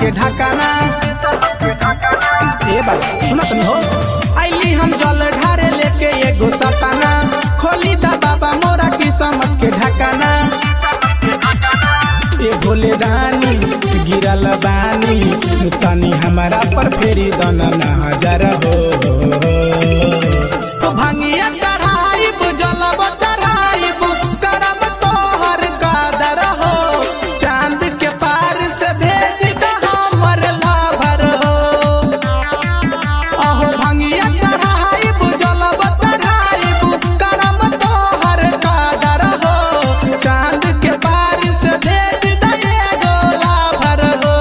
के ढकाना ए बाबा सुना तनी हो आइली हम जल ढारे लेके एगो सताना खोली दा बाबा मोरा किस्मत के ढकाना ए भोले रानी गिरल बानी तनी हमारा पर फेरी दन नजर हो तो भांगिया चढ़ाइब जलब चढ़ाइब करब तोहर कादर हो चांद के पार से भेज द हमर लाभर हो अहो भांगिया चढ़ाइब जलब चढ़ाइब करब तोहर कादर हो चांद के पार से भेज द एगो लाभर हो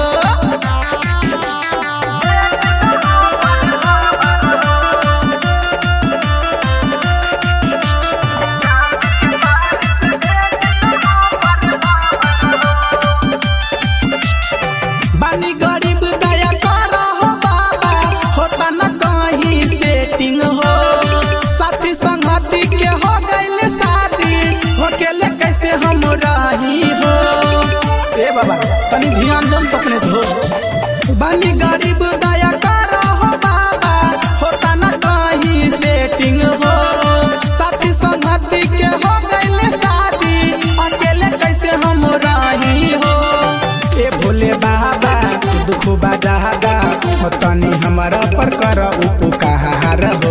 बानी गरीब दया करो हो बाबा होता न कहीं सेटिंग हो साथी संगति के हो गइल शादी होकेले कैसे हम रही हो ए बाबा तनी ध्यान दो तो अपने से हो बानी गरीब दया करो हो बाबा होता न कहीं सेटिंग हो साथी संगति के हो गइल शादी अकेले कैसे हम रही हो ए भोले बाबा दुख बाजादा हो तनी हमारा पर कर उपकार हो